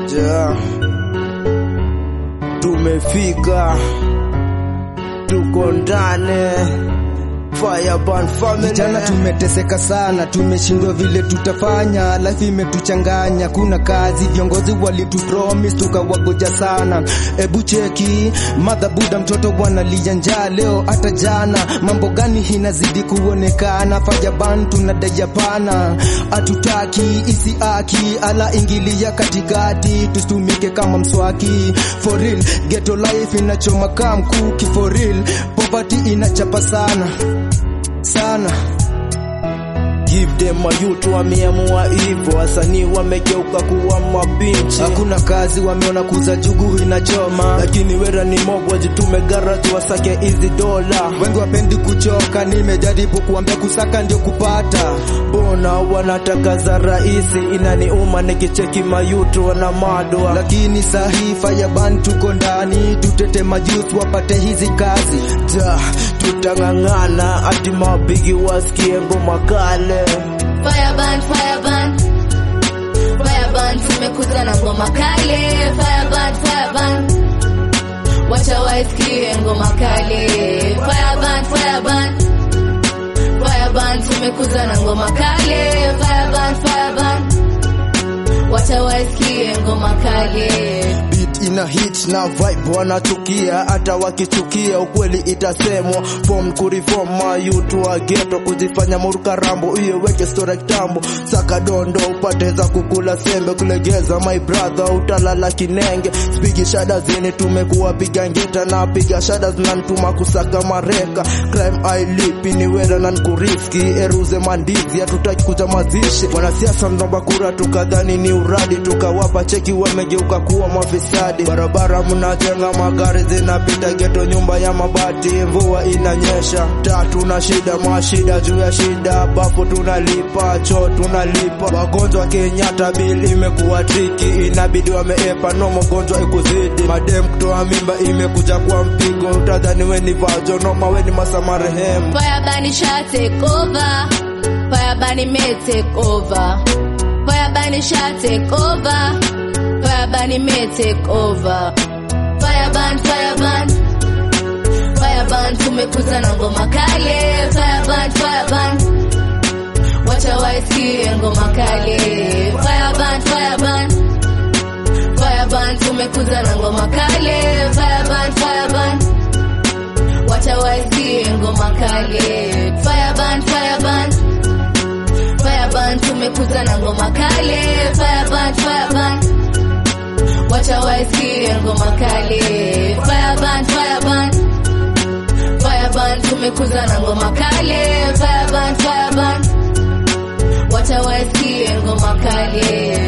Ja, tumefika, tuko ndani Fireburn family. Vijana tumeteseka sana, tumeshindwa vile tutafanya, life imetuchanganya, kuna kazi, viongozi walitupromise tukawagoja sana. Ebu cheki madha buda, mtoto wanalia njaa leo hata jana, mambo gani inazidi kuonekana? Fireburn tunadai hapana, hatutaki isi aki ala ingilia katikati, tusitumike kama mswaki. For real, ghetto life inachoma kama mkuki, for real, poverty inachapa sana sana Give them a youth wameamua hivyo, wasanii wamegeuka kuwa mabinchi. hakuna kazi, wameona kuza jugu inachoma, lakini wera ni mob wajitume garage wasake hizi dola. wengi wapendi kuchoka. Nimejaribu kuambia kusaka ndio kupata, Bona wanataka za rahisi, inaniuma nikicheki mayutu wana madwa lakini sahi Fireburn tuko ndani, tutete majuth wapate hizi kazi. ja, tutang'ang'ana hadi mabigi wasikie ngoma kale. Fireburn, Fireburn. Fireburn, tumekuja na ngoma kale. Fireburn, Fireburn. Wacha waisikie ngoma kale. Fireburn, Fireburn. Fireburn, tumekuja na ngoma kale. Fireburn, Fireburn. Wacha waisikie ngoma kale. Beat ina hit na vibe wanachukia, hata wakichukia ukweli itasemwa. Form kureform mayutu wa ghetto, kujifanya muruka rambo, iyo weke story kitambo. Saka dondo upate za kukula sembe, kulegeza my brother, utalala kinenge. Spigi shada zini tumekuwa piga ngeta na piga shada zinanituma kusaka mareka. Crime ailipi ni wera na nkuriski, eruze mandizi, hatutaki kuja mazishi. Wanasiasa mnaomba kura tukadhani ni uradi, tukawapa cheki wamegeuka kuwa mafisadi. Barabara mnajenga magari zinapita geto, nyumba ya mabati, mvua inanyesha, tatu na shida mashida juu ya shida, bafu tunalipa, choo tunalipa, wagonjwa Kenyatta bili imekuwa triki, inabidi wameepa no mgonjwa ikuzidi, madem kutoa mimba imekuja kwa mpigo, utadhani we ni vajo noma, we ni masa marehemu. Fireburn sha take over. Fireburn may take over. Fireburn sha take over. Fireburn may take over. Fireburn, Fireburn. Fireburn tumekuja na ngoma kale. Fireburn, Fireburn. Wacha waisikie ngoma kale. Fireburn, Fireburn. Fireburn tumekuja na ngoma kale. Fireburn, Fireburn. Wacha waisikie ngoma kale. Fireburn, Fireburn. Fireburn tumekuja na ngoma kale. Fireburn, Fireburn. Wacha waisikie ngoma kale. Fireburn, Fireburn. Fireburn tumekuja na ngoma kale. Fireburn, Fireburn. Wacha waisikie ngoma kale.